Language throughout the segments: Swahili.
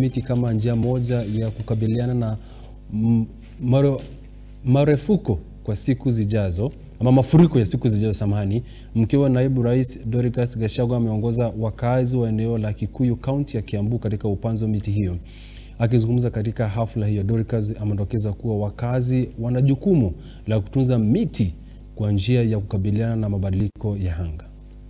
miti kama njia moja ya kukabiliana na mm, maro, marefuko kwa siku zijazo ama mafuriko ya siku zijazo, samahani. Mkiwa naibu rais Dorcas Gachagua ameongoza wakazi wa eneo la Kikuyu kaunti ya Kiambu katika upanzi wa miti hiyo. Akizungumza katika hafla hiyo, Dorcas amedokeza kuwa wakazi wana jukumu la kutunza miti kwa njia ya kukabiliana na mabadiliko ya anga.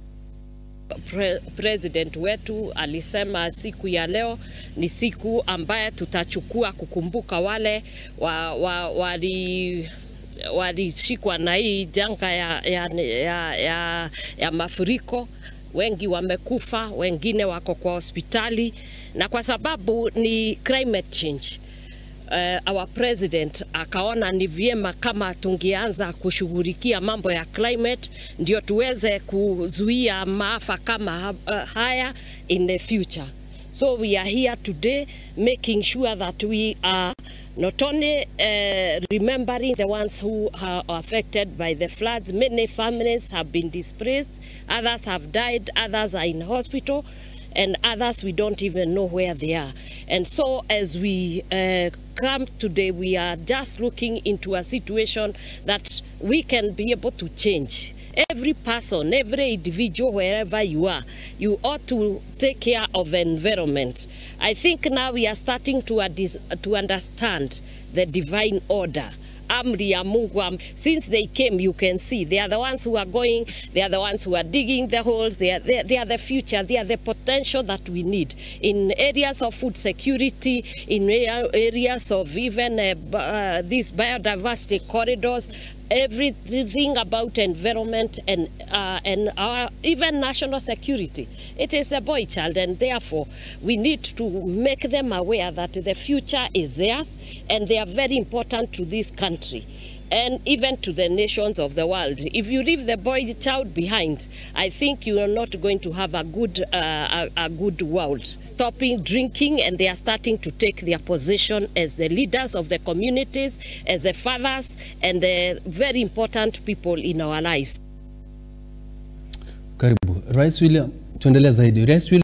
Pre president wetu alisema siku ya leo ni siku ambaye tutachukua kukumbuka wale wa, wa, wali walishikwa na hii janga ya, ya, ya, ya, ya mafuriko. Wengi wamekufa, wengine wako kwa hospitali, na kwa sababu ni climate change uh, our president akaona ni vyema kama tungeanza kushughulikia mambo ya climate ndio tuweze kuzuia maafa kama uh, haya in the future. So we are here today making sure that we are not only uh, remembering the ones who are affected by the floods. Many families have been displaced, others have died, others are in hospital, and others we don't even know where they are. And so as we uh, come today, we are just looking into a situation that we can be able to change. Every person, every individual, wherever you are, you ought to take care of the environment. I think now we are starting to, adis- to understand the divine order amri ya Mungu. am- Since they came, you can see they are the ones who are going, they are the ones who are digging the holes, they are, they, they are the future, they are the potential that we need in areas of food security, in area- areas of even uh, b- uh, these biodiversity corridors. Everything about environment and uh, and our even national security. It is a boy child, and therefore we need to make them aware that the future is theirs, and they are very important to this country and even to the nations of the world. If you leave the boy child behind, I think you are not going to have a good, uh, a, a good world. Stopping drinking, and they are starting to take their position as the leaders of the communities, as the fathers, and the very important people in our lives. Karibu Rais William, tuendelee zaidi. Rais William